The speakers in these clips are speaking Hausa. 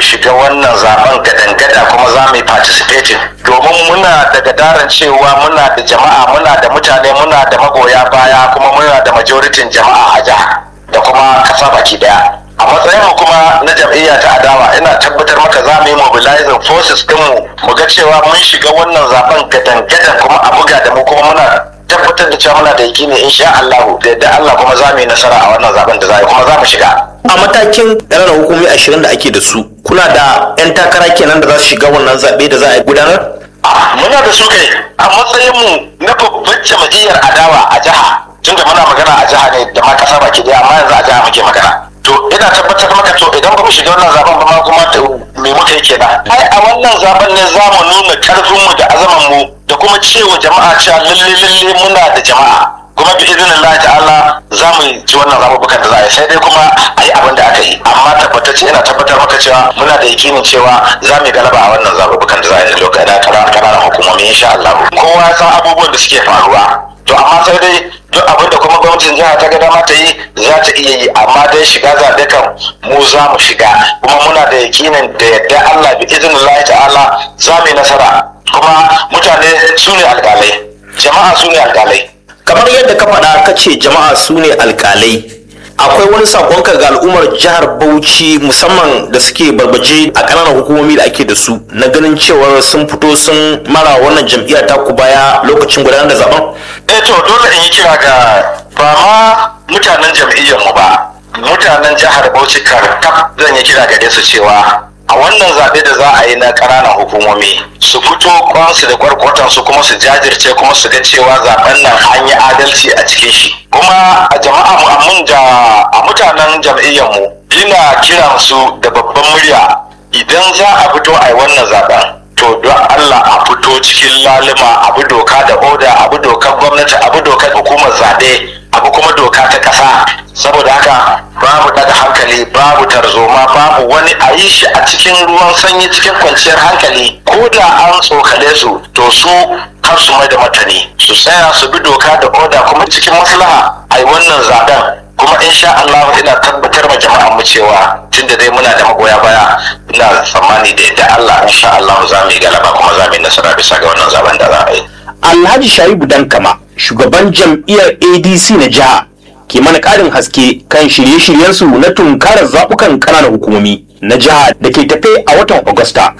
shiga wannan zaben gadangada kuma za mu yi participating domin muna da gadaran cewa muna da jama'a muna da mutane muna da magoya baya kuma muna da majoritin jama'a a jiha da kuma kasa baki daya a matsayin mu kuma na jam'iyya ta adawa ina tabbatar maka za mu yi mobilizing forces dinmu mu ga cewa mun shiga wannan zaben gadan-gadan kuma a buga da mu kuma muna tabbatar da cewa muna da yakini insha Allah da yadda Allah kuma za mu yi nasara a wannan zaben da za kuma za mu shiga a matakin ƙananan hukumi ashirin da ake da su kuna da 'yan takara kenan da za su shiga wannan zaɓe da za a gudanar muna da su kai a matsayin mu na babbar jam'iyyar adawa a jiha tunda muna magana a jiha ne da ma kasa baki daya amma yanzu a jiha muke magana to ina tabbatar maka to idan ba mu shiga wannan zaben ba ma kuma me muka yi kenan ai a wannan zaben ne za mu nuna karfin mu da azaman mu da kuma cewa jama'a cewa lalle lalle muna da jama'a kuma bi izinin Allah ta'ala za mu ci wannan zaɓuɓɓukan da za a yi sai dai kuma a yi abin da aka yi amma tabbatacce ina tabbatar maka cewa muna da yakinin cewa za mu yi galaba a wannan zaɓuɓɓukan da za a yi lokacin da ƙananan hukumomi insha Allah kowa ya san abubuwan da suke faruwa to amma sai dai duk abin da kuma gwamnatin jiha ta ga dama ta yi za ta iya yi amma dai shiga zaɓe kan mu za mu shiga kuma muna da yakinin da yadda Allah bi izinin Allah ta'ala za mu yi nasara kuma mutane su ne alƙalai jama'a su ne alƙalai kamar yadda ka faɗa ka ce jama'a su ne alƙalai akwai wani sakonka ga al'ummar jihar bauchi musamman da suke barbaje a ƙananan hukumomi da ake da su na ganin cewar sun fito sun mara wannan jam'iyyar taku baya lokacin gudanar da zaben eh to dole in yi kira ga ba ma mutanen jam'iyyar mu ba mutanen jihar bauchi karkaf zan yi kira gare su cewa a wannan zaɓe da za a yi na ƙananan hukumomi su fito kwansu da kwarkwatansu kuma su jajirce kuma su ga cewa zaben nan an yi adalci a cikin shi kuma a jama'a mu amun da a mutanen jam'iyyar mu ina kiran su da babban murya idan za a fito a yi wannan zaben to don Allah a fito cikin lalima abu doka da oda abu dokar gwamnati abu dokar hukumar zaɓe abu kuma doka ta ƙasa saboda haka babu daga hankali babu tarzoma babu wani a yi shi a cikin ruwan sanyi cikin kwanciyar hankali ko da an tsokale su to su kar su mai da matani su tsaya su bi doka da oda kuma cikin maslaha a yi wannan zaben kuma insha Allah ina tabbatar ma jama'an mu cewa tunda dai muna da magoya baya ina tsammani da yadda Allah insha Allah za mu yi galaba kuma za mu yi nasara bisa ga wannan zaben da za a yi alhaji shaibu dankama shugaban jam'iyyar adc na jiha ke mana ƙarin haske kan shirye-shiryensu na tunkarar zaɓukan ƙananan hukumomi na jiha da ke tafe a watan agusta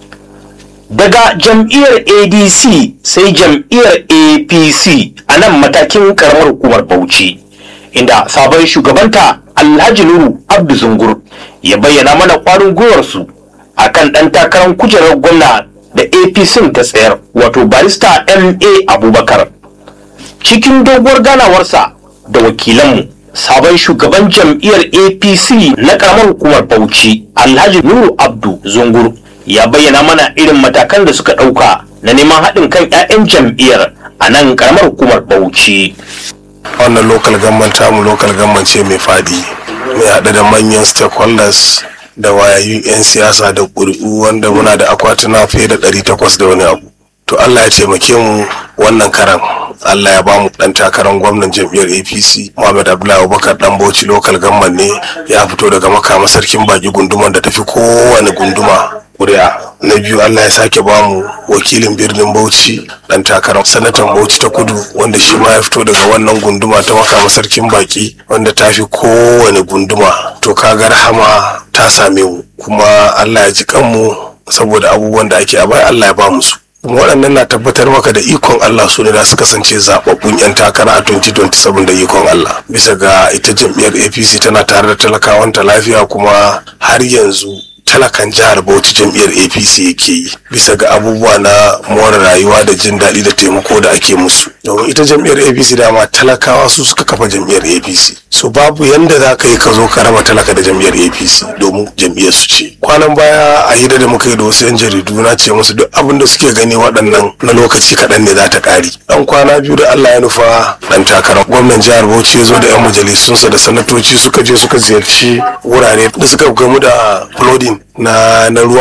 daga jam'iyyar adc sai jam'iyyar apc a nan matakin ƙaramar hukumar bauchi inda sabon shugabanta alhaji nuru abdu zungur ya bayyana mana ƙwarin gwiwarsu a kan ɗan takarar kujerar gwamna da apc ta tsayar wato barista ma abubakar cikin doguwar ganawarsa da wakilanmu sabon shugaban jam'iyyar apc na karamar hukumar bauchi alhaji nuru abdu zungur ya bayyana mana irin matakan da suka ɗauka na neman haɗin kan 'ya'yan jam'iyyar a nan karamar hukumar bauchi wannan local government tamu local government ce mai fadi mai haɗe da manyan stakeholders da wayayyun 'yan siyasa da ƙuri'u wanda muna da akwatuna fiye da 800 da wani abu to allah ya taimake mu wannan karan allah ya bamu dan takarar gwamnan jam'iyyar apc muhammad abdullahi abubakar dan bauchi local government ne ya fito daga makama sarkin baki gunduman da tafi kowane gunduma kuri'a na biyu allah ya sake bamu wakilin birnin bauchi dan takarar sanatan bauchi ta kudu wanda shi ma ya fito daga wannan gunduma ta makama sarkin baki wanda ta fi kowane gunduma to kaga rahama ta same mu kuma allah ya ji kanmu saboda abubuwan da ake a baya allah ya bamu su kuma waɗannan na tabbatar maka da ikon Allah su ne da su kasance zaɓaɓɓun 'yan takara a 2027 da ikon Allah bisa ga ita jam'iyyar APC tana tare da talakawanta lafiya kuma har yanzu talakan jihar Bauchi jam'iyyar APC yake yi bisa ga abubuwa na more rayuwa da jin daɗi da taimako da ake musu domin ita jam'iyyar APC dama talakawa su suka kafa jam'iyyar APC so babu yanda za ka yi ka zo ka raba talaka da jam'iyyar APC domin jam'iyyar su ce kwanan baya a hira da muka yi da wasu 'yan jaridu na ce musu duk abin da suke gani waɗannan na lokaci kaɗan ne za ta ƙari ɗan kwana biyu da Allah ya nufa ɗan takarar gwamnan jihar Bauchi ya zo da 'yan majalisunsa da sanatoci suka je suka ziyarci wurare da suka gamu da flooding na na ruwa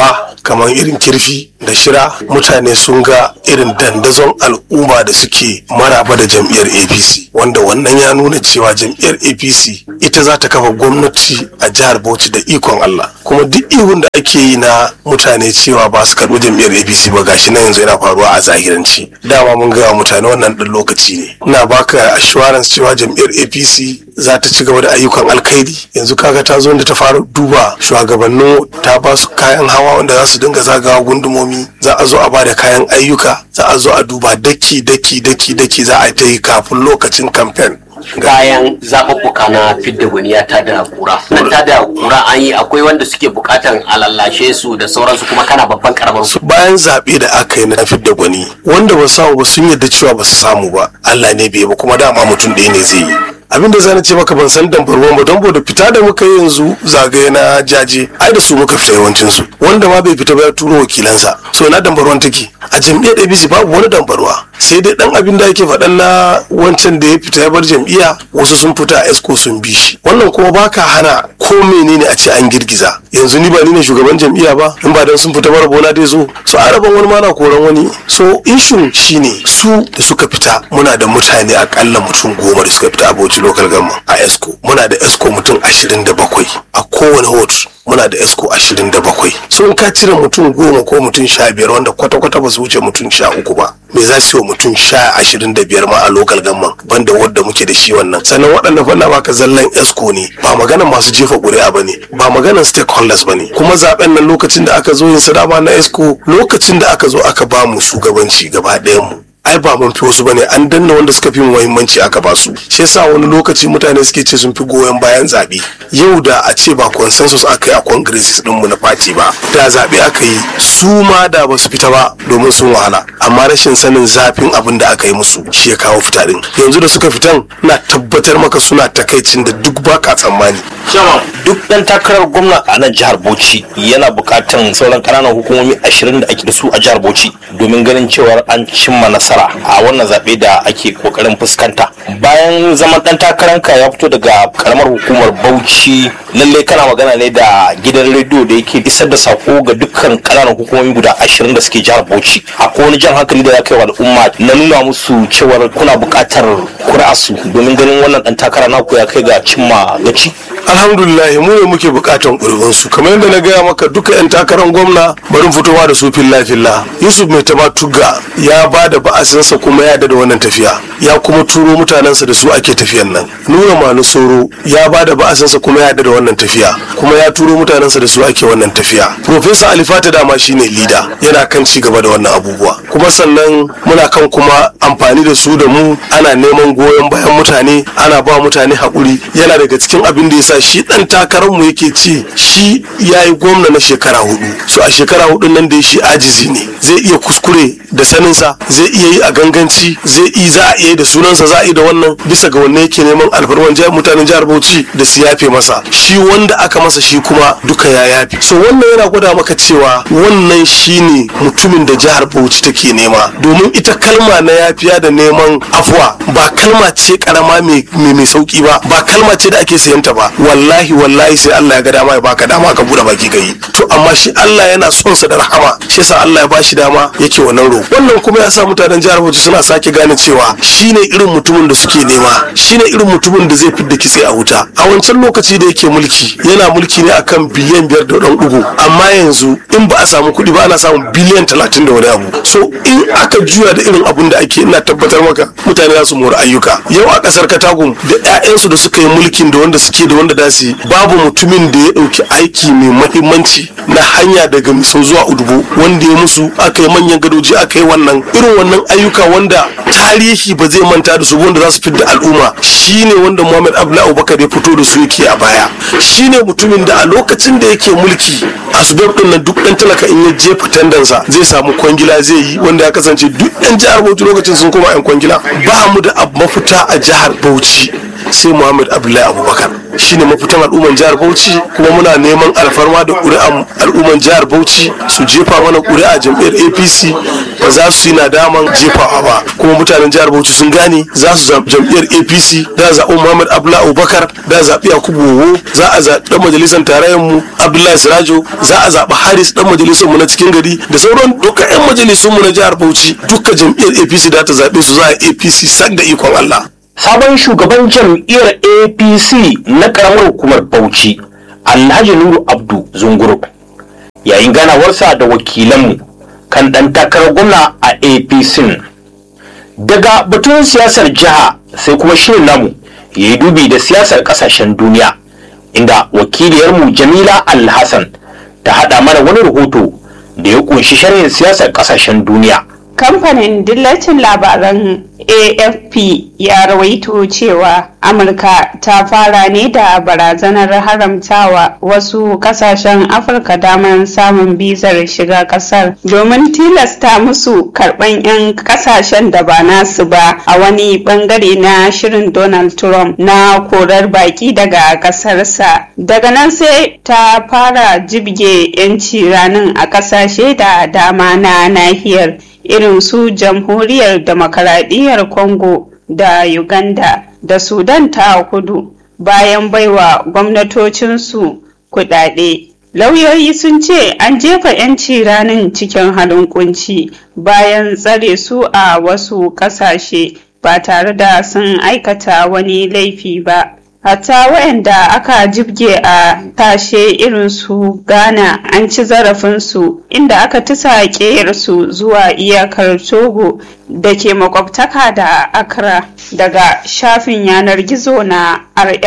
kamar irin kirfi da shira mutane sun ga irin dandazon al'umma da suke maraba da jam'iyyar apc wanda wannan ya nuna cewa jam'iyyar apc ita za ta kafa gwamnati a jihar bauchi da ikon allah kuma duk ihun da ake yi na mutane cewa ba su karɓi jam'iyyar apc ba gashi na yanzu yana faruwa a zahiranci dama mun gaya mutane wannan ɗan lokaci ne ina baka assurance cewa jam'iyyar apc za ta ci gaba da ayyukan alkhairi yanzu kaga ta zo da ta fara duba shugabannin ta ba su kayan hawa wanda za su dinga zagawa gundumomi za a zo a ba da kayan ayyuka za a zo a duba daki daki daki daki za a ta yi kafin lokacin kamfen bayan zaɓuɓɓuka na fidda gwani ya tada kura nan tada kura an yi akwai wanda suke buƙatan a lallashe su da sauransu kuma kana babban karamar su bayan zaɓe da aka yi na fidda gwani wanda ba samu ba sun yarda cewa ba su samu ba Allah ne bai ba kuma dama mutum ɗaya ne zai yi abin da zan ce maka ban san dambarwan ba don da fita da muka yi yanzu zagaye na jaje ai da su muka fita yawancin su wanda ma bai fita ba ya turo wakilansa so na dambarwan take a jam'iyyar ABC babu wani dambarwa sai dai dan abin da ake faɗan na wancan da ya fita ya bar jam'iyya wasu sun fita a esco sun bi shi wannan kuma baka hana ko menene a ce an girgiza yanzu ni ba ni ne shugaban jam'iyya ba in ba dan sun fita bara bona dai zo so araban wani ma na koran wani so issue shine su da suka fita muna da mutane akalla mutum goma da suka fita a Bauchi local government a esco muna da esco mutum 27 a kowane hot muna da esco 27 so in ka cire mutum goma ko mutum sha biyar wanda kwata-kwata ba su wuce mutum sha uku ba me za su yi wa mutum sha ashirin da biyar ma a local government banda wadda muke da shi wannan sannan waɗanda fanna baka zallan esco ne ba maganan masu jefa ƙuri'a ba ne ba maganan stakeholders ba ne kuma zaben nan lokacin da aka zo yin sadama na esco lokacin da aka zo aka ba mu shugabanci gaba ɗayan mu ai ba mun fi wasu bane an danna wanda suka fi muhimmanci aka ba su shi yasa wani lokaci mutane suke ce sun fi goyon bayan zaɓe yau da a ce ba consensus aka yi a congresses din mu na party ba da zaɓe aka yi su ma da ba su fita ba domin sun wahala amma rashin sanin zafin abin da aka yi musu shi ya kawo fita din yanzu da suka fitan na tabbatar maka suna takaicin da duk baka tsammani duk dan takarar gwamna a nan jihar Bauchi yana bukatan sauran ƙananan hukumomi ashirin da ake da su a jihar Bauchi domin ganin cewar an cimma nasara a wannan zaɓe da ake kokarin fuskanta bayan zaman dan takaranka ya fito daga karamar hukumar Bauchi lallai kana magana ne da gidan rediyo da yake isar da sako ga dukkan ƙananan hukumomi guda ashirin da suke jihar Bauchi akwai wani jan hankali da ya kai wa al'umma na nuna musu cewar kuna buƙatar kuri'arsu domin ganin wannan dan takara naku ya kai ga cimma gaci alhamdulillah mu ne muke bukatan ƙuri'un su kamar yadda na gaya maka duka yan takarar gwamna bari fitowa da su filla filla yusuf mai taba tugga ya ba da ba'asinsa kuma ya da wannan tafiya ya kuma turo mutanensa da su ake tafiyan nan nura manu soro ya ba da ba'asinsa kuma ya da wannan tafiya kuma ya turo mutanensa da su ake wannan tafiya profesa alifata dama shine lida yana kan ci gaba da wannan abubuwa kuma sannan muna kan kuma amfani da su da mu ana neman goyon bayan mutane ana ba mutane haƙuri yana daga cikin abin da yasa shi dan takarar mu yake ce shi yayi gwamna na shekara hudu so a shekara hudun nan da shi ajizi ne zai iya kuskure da saninsa zai iya yi a ganganci zai iya za a iya da sunansa za a yi da wannan bisa ga wanne yake neman alfarman jihar mutanen jihar Bauchi da su yafe masa shi wanda aka masa shi kuma duka ya yafe so wannan yana gwada maka cewa wannan shine mutumin da jihar Bauchi take nema domin ita kalma na yafiya da neman afuwa ba kalma ce karama mai mai sauki ba ba kalma ce da ake sayanta ba wallahi wallahi sai Allah ya ga dama ya baka dama ka bude baki kai to amma shi Allah yana son sa da rahama shi yasa Allah ya bashi dama yake wannan roƙo wannan kuma ya sa mutanen jihar Bauchi suna sake gane cewa shine irin mutumin da suke nema shine irin mutumin da zai fidda kitse a wuta a wancan lokaci da yake mulki yana mulki ne akan biliyan biyar da ɗan ɗigo amma yanzu in ba a samu kuɗi ba ana samun biliyan talatin da wani abu so in aka juya da irin abun da ake ina tabbatar maka mutane za su mori ayyuka yau a ƙasar katagum da 'ya'yansu da suka yi mulkin da wanda suke da wanda da su yi babu mutumin da ya ɗauki aiki mai mahimmanci na hanya daga miso zuwa udubo wanda ya musu aka yi manyan gadoji aka yi wannan irin wannan ayyuka wanda tarihi ba zai manta da su wanda za su fidda al'umma shine wanda Muhammad Abdullahi Abubakar ya fito da su yake a baya shine mutumin da a lokacin da yake mulki asbab din nan duk dan talaka in ya jefa tandansa zai samu kwangila zai yi wanda ya kasance duk yan jihar Bauchi lokacin sun koma yan kwangila ba mu da mafita a jihar Bauchi sai Muhammad Abdullahi Abubakar shine mafitan al'umman jihar Bauchi kuma muna neman alfarma da ƙuri'an al'umman jihar Bauchi su jefa mana ƙuri'a jam'iyyar APC ba ba za su yi nadaman jefawa ba kuma mutanen jihar bauchi sun gane za su zaɓi jam'iyyar apc da zaɓi muhammad abdullahi abubakar da zaɓi yakubu wowo za a zaɓi ɗan majalisar tarayyar mu abdullahi sirajo za a zaɓi haris ɗan majalisar mu na cikin gari da sauran duka 'yan majalisun mu na jihar bauchi duka jam'iyyar apc da ta zaɓe su za a apc sak da ikon allah sabon shugaban jam'iyyar apc na karamar hukumar bauchi alhaji nuru abdu zunguru yayin ganawarsa da wakilanmu kan ɗan takarar gwamna a apc daga batun siyasar jiha sai kuma shirin namu ya yi dubi da siyasar ƙasashen duniya inda wakiliyarmu jamila alhassan ta haɗa mana wani rahoto da ya ƙunshi sharhin siyasar ƙasashen duniya kamfanin dillacin labaran afp ya rawaito cewa amurka ta fara ne da barazanar haramtawa wasu kasashen afirka damar samun bizar shiga kasar domin tilasta musu karban 'yan kasashen da ba nasu ba a wani bangare na shirin donald trump na korar baki daga kasarsa daga nan sai ta fara jibge 'yanci ranin a kasashe da dama na nahiyar irin su jamhuriyar demokaradiyyar congo da uganda da sudan ta kudu bayan baiwa gwamnatocinsu kudade lauyoyi sun ce an jefa 'yanci ranin cikin halin kunci bayan tsare su a wasu kasashe ba tare da sun aikata wani laifi ba hatta waɗanda aka jibge a tashe irin su ghana an ci zarafinsu inda aka tusa su zuwa iyakar togo da ke makwabtaka da accra daga shafin yanar gizo na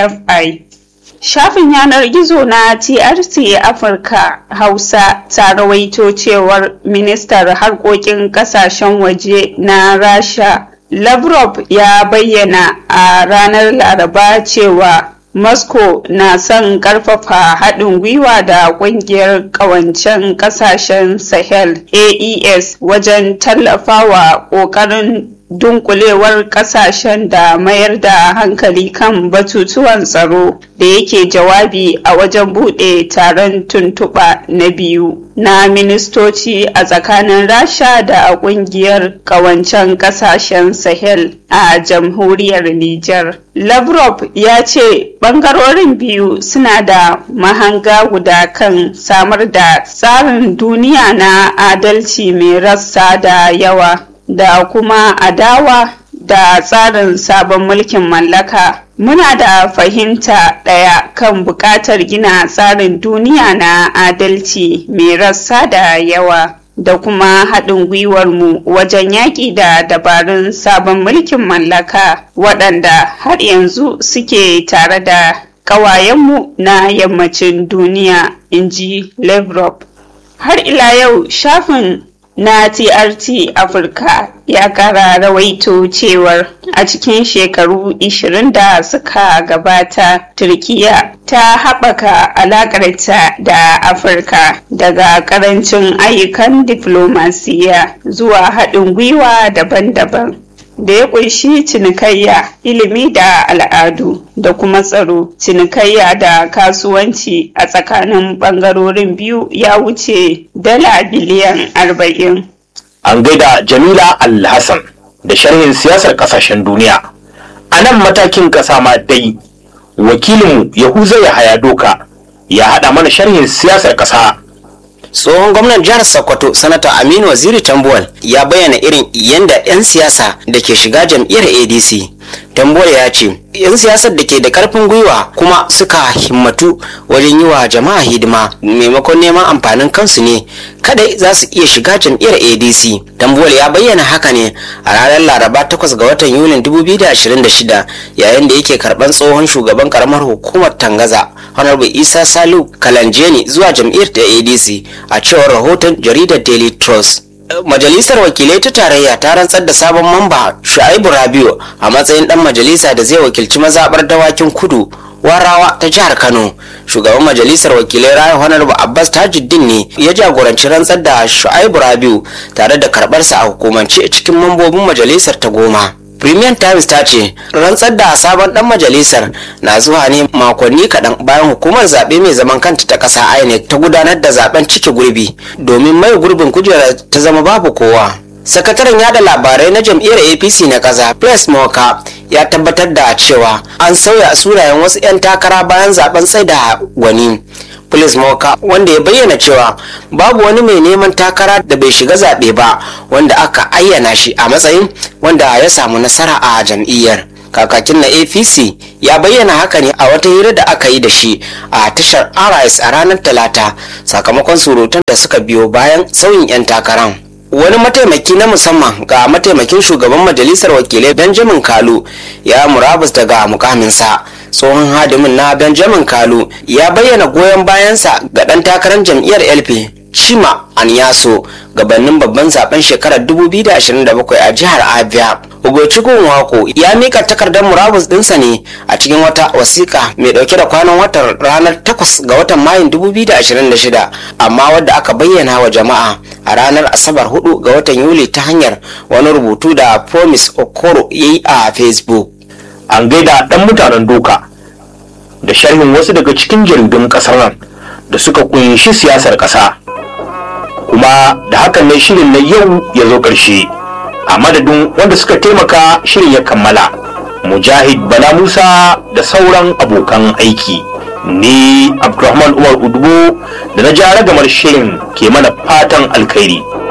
rfi Shafin yanar gizo na TRC Afirka Hausa ta rawaito cewar ministar harkokin kasashen waje na Rasha Lavrov ya bayyana a ranar Laraba cewa Moscow na son karfafa haɗin gwiwa da ƙungiyar ƙawancen ƙasashen Sahel AES wajen tallafawa ƙoƙarin dunkulewar kasashen da mayar da hankali kan batutuwan tsaro da yake jawabi a wajen bude taron tuntuɓa na biyu na ministoci a tsakanin rasha da kungiyar kawancen kasashen sahel a jamhuriyar niger lavrov ya ce bangarorin biyu suna da mahanga guda kan samar da tsarin duniya na adalci mai rassa da yawa da kuma adawa da tsarin sabon mulkin mallaka muna da fahimta ɗaya kan buƙatar gina tsarin duniya na adalci mai rassa da yawa da kuma haɗin gwiwarmu wajen yaƙi da dabarun sabon mulkin mallaka waɗanda har yanzu suke tare da ƙawayenmu na yammacin duniya in ji Lavrov. har ila yau shafin na TRT Afirka ya kara rawaito cewar a cikin shekaru 20 da suka gabata Turkiya ta haɓaka alaƙarta da Afirka daga ƙarancin ayyukan diflomasiya zuwa haɗin gwiwa daban-daban da ya ƙunshi cinikayya ilimi da al'adu da kuma tsaro cinikayya da kasuwanci a tsakanin ɓangarorin biyu ya wuce dala biliyan arba'in. an gaida jamila alhassan da sharhin siyasar kasashen duniya a nan matakin ƙasa ma dai wakilinmu yahuza ya haya doka ya haɗa mana sharhin siyasar ƙasa tsohon gwamnan jihar sokoto sanata aminu waziri tambuwal ya bayyana irin yadda 'yan siyasa da ke shiga jam'iyyar adc tambuwal ya ce 'yan siyasar da ke da karfin gwiwa kuma suka himmatu wajen yi wa jama'a hidima maimakon neman amfanin kansu ne kadai za su iya shiga jam'iyyar adc tambuwal ya bayyana haka ne a ranar laraba 8 ga watan yulin 2026 yayin da yake karban tsohon shugaban karamar hukumar tangaza honorable isa salu kalanjeni zuwa jam'iyyar ta adc a cewar rahoton jaridar daily trust majalisar wakilai ta tarayya ta rantsar da sabon mamba shu'aibu rabiu a matsayin dan majalisa da zai wakilci mazabar dawakin kudu warawa ta jihar kano shugaban majalisar wakilai rayu honorable abbas tajuddin ne ya jagoranci rantsar da shu'aibu rabiu tare da karbarsa a hukumance cikin mambobin majalisar ta goma Premium Times ta ce rantsar da sabon dan majalisar na zuwa ne makonni kaɗan bayan hukumar zaɓe mai zaman kanta ta ƙasa INEC ta gudanar da zaben cike gurbi domin mai gurbin kujerar ta zama babu kowa. sakataren yada labarai na jam'iyyar apc na ƙasa plus moka ya tabbatar da cewa an sauya sunayen wasu 'yan takara bayan zaben tsaida gwani Police Moka wanda ya bayyana cewa babu wani mai neman takara da bai shiga zaɓe ba wanda aka ayyana shi a matsayin wanda ya samu nasara a jam'iyyar. Kakakin na APC ya bayyana haka ne a wata hira da aka yi da shi a tashar RS a ranar Talata sakamakon surutan da suka biyo bayan sauyin 'yan takaran. wani mataimaki na musamman ga mataimakin shugaban majalisar wakilai benjamin kalu ya murabus daga mukaminsa tsohon hadimin na benjamin kalu ya bayyana goyon bayansa ga ɗan takarar jam'iyyar lp chima anyaso gabanin babban zaben shekarar 2027 a jihar abia Ugochukwu Nwako ya mika takardar murabus dinsa ne a cikin wata wasiƙa mai ɗauke da kwanan watan ranar 8 ga watan Mayun 2026 amma wadda aka bayyana wa jama'a a ranar Asabar 4 ga watan Yuli ta hanyar wani rubutu da Promise Okoro ya yi a Facebook. an gaida ɗan mutanen doka da sharhin wasu daga cikin jaridun ƙasar nan da suka kunshi siyasar ƙasa kuma da hakan ne shirin na yau ya zo ƙarshe a madadin wanda suka taimaka shirin ya kammala mujahid bala musa da sauran abokan aiki ni abdulrahman umar udubo da na ja ragamar shirin ke mana fatan alkhairi